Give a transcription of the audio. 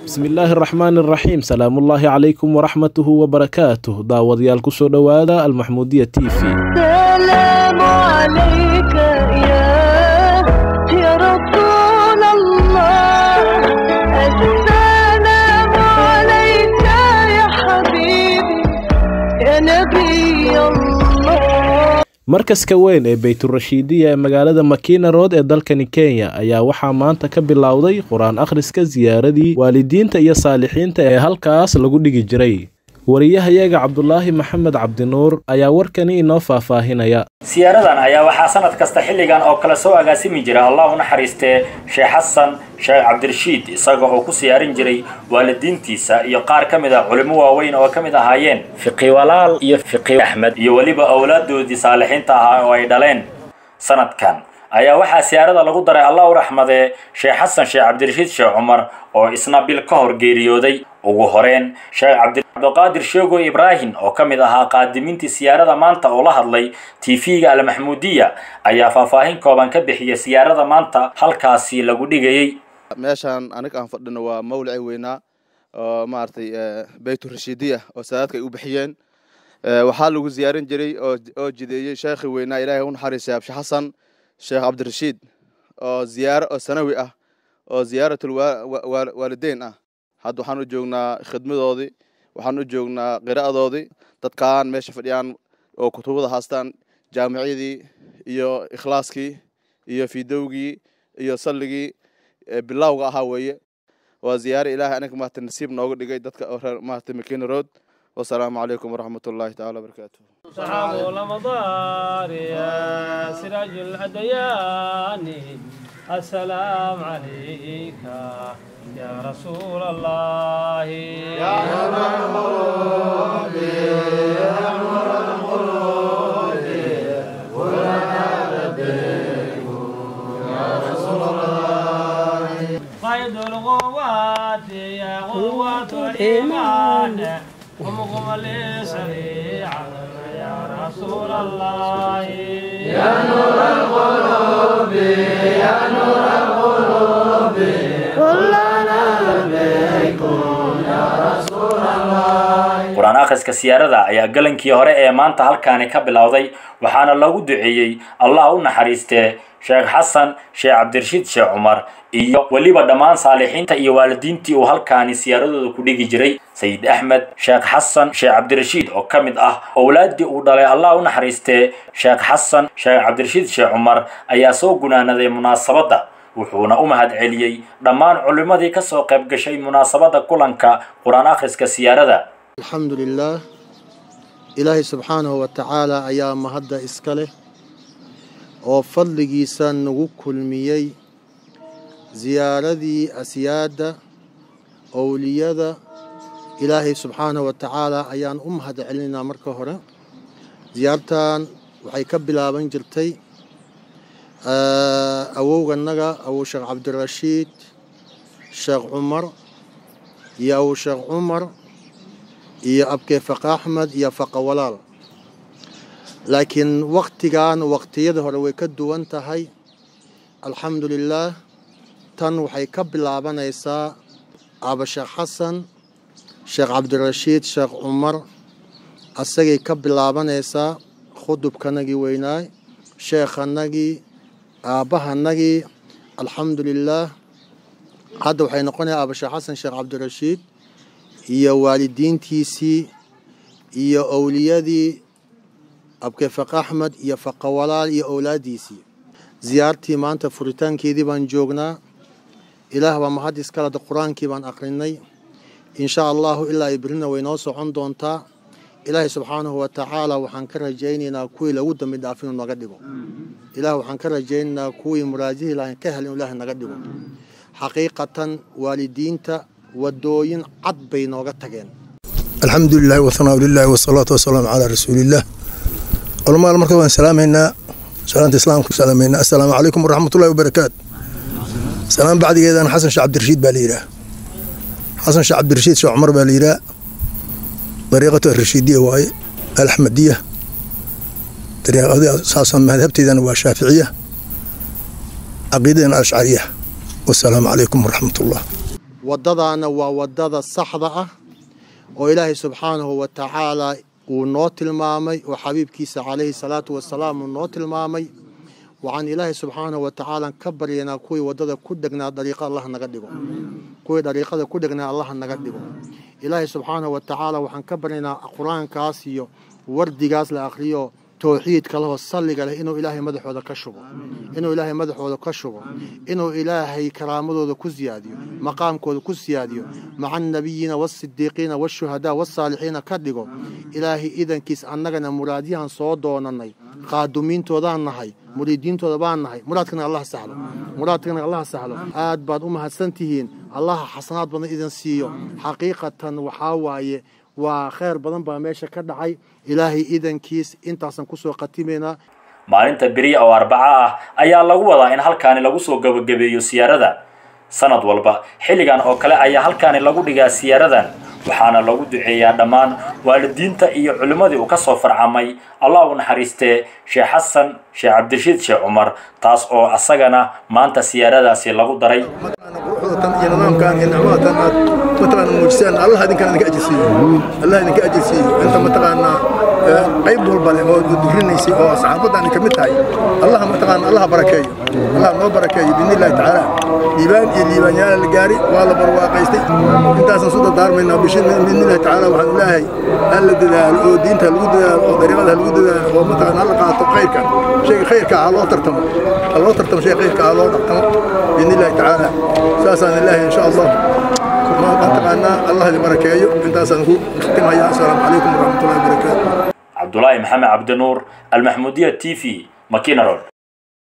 bismi illaahi araxmaani araxiim salaamullaahi calaykum waraxmatuhu wabarakaatuh daawadayaal kusoo dhowaada almaxmuudiya t v السلام عليك يا يا رسول الله السلام عليك يا حبيبي يا نبي الله markaska weyn ee bayturashiidiya ee magaalada makina rood ee dalkani kenya ayaa waxaa maanta ka bilowday qur-aan akhriska siyaaradii waalidiinta iyo saalixiinta ee halkaas lagu dhigi jiray wariyahayaga cabdulaahi maxamed cabdinuur ayaa warkani inoo faahfaahinaya siyaaradan ayaa waxaa sanad kasta xilligan oo kale soo agaasimi jira allah u naxariistee sheekh xasan sheekh cabdirashiid isaga oo ku siyaarin jiray waalidiintiisa iyo qaar ka mid a culimo waaweyn oo ka mid ahaayeen fiqi walaal iyo fiqi axmed iyo weliba awlaadoodii saalixiinta ahaa oo ay dhaleen sanadkan ayaa waxaa siyaarada lagu daray allah u raxmadee sheekh xasan sheekh cabdirashiid sheekh cumar oo isna bil ka hor geeriyooday ugu horeen sheekh cabdiqaadir sheego ibraahim oo ka mid ahaa qaadimiintii siyaarada maanta oo la hadlay tv-ga almaxmuudiya ayaa faahfaahin kooban ka bixiyay siyaarada maanta halkaasi lagu dhigayey meeshaan aniga aan fadhino waa mawlacii weynaa oo maaragtay bayturashiidiya oo saadaadka ay u bixiyeen waxaa lagu ziyaarin jiray oo oo jideeyey sheekhii weynaa ilaahay u naxariisay abshi xasan sheekh cabdirashiid oo ziyaaro oo sanawi ah oo ziyaaratul waalideyn ah hadda waxaan u joognaa khidmadoodii waxaan u joognaa qira'adoodii dadkaan meesha fadhiyaan oo kutubada haastaan jaamicadii iyo ikhlaaskii iyo fidowgii iyo salligii bilawga ahaa weeye waa ziyaare ilaahay aniga maarata nasiib nooga dhigay dadka oo reer maarata makina road wasalaamu calaykum waraxmat ullahi taala wabarakaatuh صحاب رمضان يا سراج الأديان السلام عليك يا رسول الله يا قيد القوات يا قوة الإيمان قم لي سريعا يا رسول الله يا نور القلوب يا نور القلوب كلنا بكم يا رسول الله qur-aan akhriska siyaarada ayaa galankii hore ee maanta halkaani ka bilowday waxaana lagu duceeyey allah u naxariistee sheekh xasan sheekh cabdirashiid sheekh cumar iyo weliba dhammaan saalixiinta iyo waalidiintii uu halkaani siyaaradooda ku dhigi jiray sayid axmed sheekh xasan sheekh cabdirashiid oo ka mid ah owlaaddii uu dhalay allah u naxariistee sheekh xasan sheekh cabdirashiid sheekh cumar ayaa soo gunaanaday munaasabadda wuxuuna u mahad celiyey dhammaan culimmadii ka soo qayb gashay munaasabadda kulanka qur-aan akhriska siyaarada alxamdu lilaah ilaahay subxaanahu wa tacaala ayaa mahadda iska leh oo fadligiisa nagu kulmiyey ziyaaradii asyaadda owliyada ilaahay subxaanahu wa tacaala ayaan u mahad celinaynaa marka hore ziyaartan waxay ka bilaaban jirtay awowganaga awow sheekh cabdirashiid sheekh cumar iyo awow sheekh cumar iyo abkee faqa axmed iyo faqa walaal laakiin waktigan waqtiyada hore way ka duwan tahay alxamdu lilaah tan waxay ka bilaabanaysaa aba sheekh xasan sheekh cabdirashiid sheekh cumar asagay ka bilaabanaysaa khudubkanagii weynaay sheekhanagii aabbahanagii alxamdu lilaah hadda waxay noqonayaa aba sheekh xasan sheekh cabdirashiid iyo waalidiintiisii iyo owliyadii abkee faqa axmed iyo faqa walaal iyo owlaadiisii ziyaartii maanta furitaankeedii baan joognaa ilaah baa mahad iskaleda qur-aankii baan aqrinay insha allahu ilaa ay berina way noo socon doontaa ilaahay subxaanahu wa tacaala waxaan ka rajaynaynaa kuwii lagu dambi dhaaf inuu naga dhigo ilaah waxaan ka rajaynaynaa kuwii muraadihii lahan ka hel inuu ilaah naga dhigo xaqiiqatan waalidiinta wadooyin cad bay nooga tageen alxamdu lilahi wahanaa lilahi wasalaatu wasalaamu calaa rasuuliillah culamaal marka waan salaamaynaa salaanta islaamka salaamaynaa assalaamu calaykum waraxmatullahi wabarakaatu salaam bacdigeedana xasan sheekh cabdirashiid baa la yidhaah xasan sheekh cabdirashiid sheekh cumar baa la yidhaah dariiqatu arashiidiya waaye alaxmadiya saasaan madhabteedana waa shaaficiya caqiidadana ashcariya wasalaamu calaykum waraxmatullah waddadaana waa waddada saxda ah oo ilaahay subxaanahu wa tacaala uu noo tilmaamay oo xabiibkiisa calayhi salaatu wasalaam uu noo tilmaamay waxaan ilaahay subxaanahu wa tacaala ka baryaynaa kuwii waddada ku dhegnaa dariiqa allah naga dhigo kuwii dariiqada ku dhegnaa allah naga dhigo ilaahay subxaanahu wa tacaala waxaan ka baryaynaa qur-aankaas iyo wardigaas la akhriyo towxiidka lahoo salliga leh inuu ilaahay madaxooda ka shubo inuu ilaahay madaxooda ka shubo inuu ilaahay karaamadooda ku siyaadiyo maqaamkooda ku siyaadiyo maca annabiyiina waasidiiqiina waashuhadaa wasaalixiina ka dhigo ilaahay idankiis annagana muraadyahan soo doonanay qaadumiintoodaan nahay muriidiintooda baan nahay muraadkana allah sahlo muraadkana allah sahlo aad baad u mahadsan tihiin allaha xasanaad badan idin siiyo xaqiiqatan waxaa waaye waa kheyr badan baa meesha ka dhacay ilaahay idankiis intaasaan kusoo khatimaynaa maalinta beriya oo arbaca ah ayaa lagu wadaa in halkaani lagu soo gabagabeeyo siyaarada sanad walba xilligan oo kale ayaa halkaani lagu dhigaa siyaaradan waxaana lagu duceeyaa dhammaan waalidiinta iyo culimmadii uu ka soo farcamay allah u naxariistee sheekh xasan sheekh cabdirashiid sheekh cumar taas oo asagana maanta siyaaradaasi lagu daray quruxdatan iyo nidaamkan iyo nicmadaatan aad mataqaana muujisaan allah idinkan idinka ajirsiiyo allah idinka ajirsiiyo inta mataqaanaa qayb walba leh oo durinaysay oo saxaafadan ka mid tahay allah mataqaana allah barakeeyo allah noo barakeeyo biidni illahi tacaala liibaan iyo liibaanyaala la gaari waa la barwaaqaystay intaasaan su dardaarmaynaa bishin biidni illahi tacaala waxaan ilaahay ha la dadaalo oo diinta lagu dadaalo oo dariiqada ha lagu dadaalo oo mataqaana hala qaato khayrka shayga khayrka ha loo tartamo ha loo tartamo shay khayrka ha loo tartamo biidni illahi tacaala saasaan ilaahay insha allah mataqaanaa allah idin barakeeyo intaasaan ku khtimaya assalaamu calaykum waraxmatullahi wabarakaatu cabdulaahi maxamed cabdinuur almaxmuudiya t v makina road